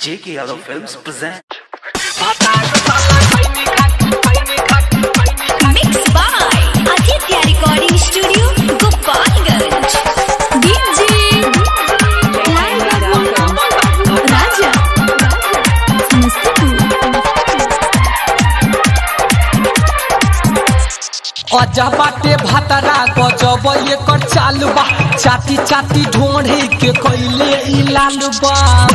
J.K. Yadav Films present. Mixed by Aditya Recording Studio, Gopalganj. DJ Raja अजा बाटे भातरा गजब एकर चालू बा चाटी चाटी ढोढ़े के कैले ई लालू बा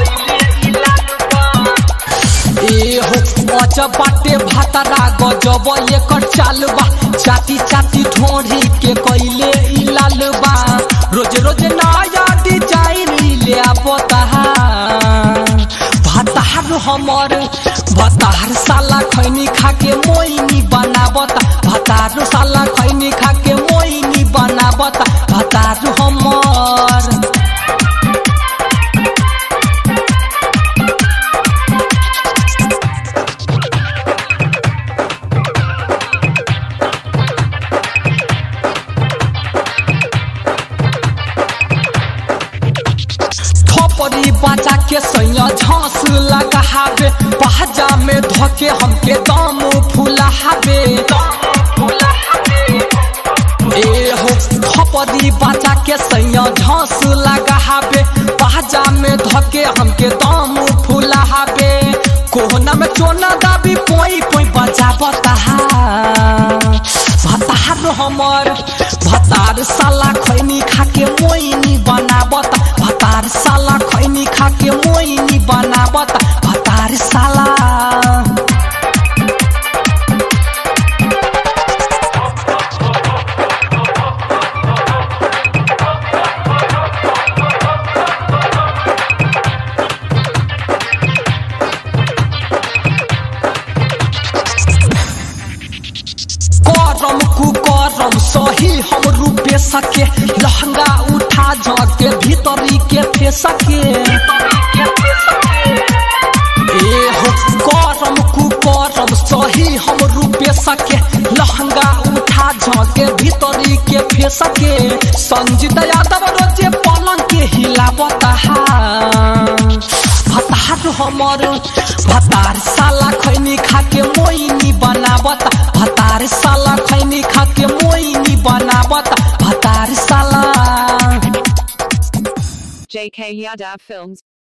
ए हो अजा बाटे भातरा गजब एकर चालू बा चाटी चाटी ढोढ़े के कैले ई लालू बा रोज रोज नया डिजाइन ले आवता भतार हमर भतार साला खैनी खाके मोइनी बनावता भतार साला खैनी खाके मोइनी बनावता भतार हमर थोपरी बचा के सैया झांस लगावे पहजा में धोके हमके दम फुलावे ए हो थोपरी बचा के सैया झांस लगावे पहजा में धोके हमके दम फुलावे कोहना में चोना दाबी पोई पोई बजा बता भतार हमर भतार साला खैनी खाके मोइनी बनावता भतार साला खैनी खाके मोइनी बनावता भतार साला करम कुकरम सही हम रूपे सके लहंगा उठा जाके भीतरी के फेसके ए हो करम कुकरम सही हम रूपे सके लहंगा उठा जाके भीतरी के फेसके संजीत यादव रोजे पलंग के हिलावता भतार हमर भतार साला खैनी खाके मोइनी बनावता भतार साला खैनी खाके मोइनी बनावता भतार साला JK Yadav Films